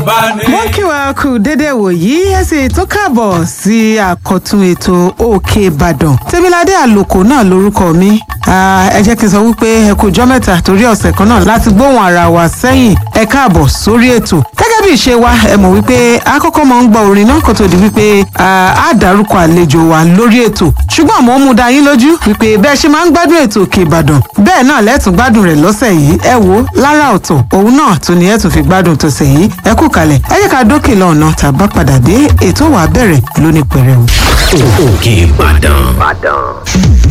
bá ní. mo ń kí wa kú dédé wòyí ẹ sì tó káàbọ̀ sí àkọ́tún ètò òkè ìbàdàn tèmiládé àlòkò náà lórúkọ mi Ah, ẹ jẹ́ kí n sọ wípé ẹ kú ọjọ́ mẹ́ta torí ọ̀sẹ̀ kan náà láti gbóhùn ara wa sẹ́yìn ẹ káàbọ̀ sórí ètò gẹ́gẹ́ bí ìṣe wa ẹ mọ̀ wípé àkọ́kọ́ máa ń gbọ́ orin náà kó tó di wípé ah, á dárúkọ àlejò wa lórí ètò ṣùgbọ́n mo ń mú dá yín lójú wípé bẹ́ẹ̀ ṣe máa ń gbádùn ètò òkè ìbàdàn bẹ́ẹ̀ náà lẹ́tùn gbádùn rẹ̀ lọ́sẹ̀ yìí ẹ wo lára ọ̀tọ̀ òun náà tún ni ẹ tún fi gbádùn tọ̀sẹ̀ yìí ẹ kú kalẹ̀ ẹ jẹ́ ká dókè lọ́nà tàbá padà dé ètò wa bẹ̀rẹ̀ lónìí pẹ̀rẹ̀ o. òkè ìbàdàn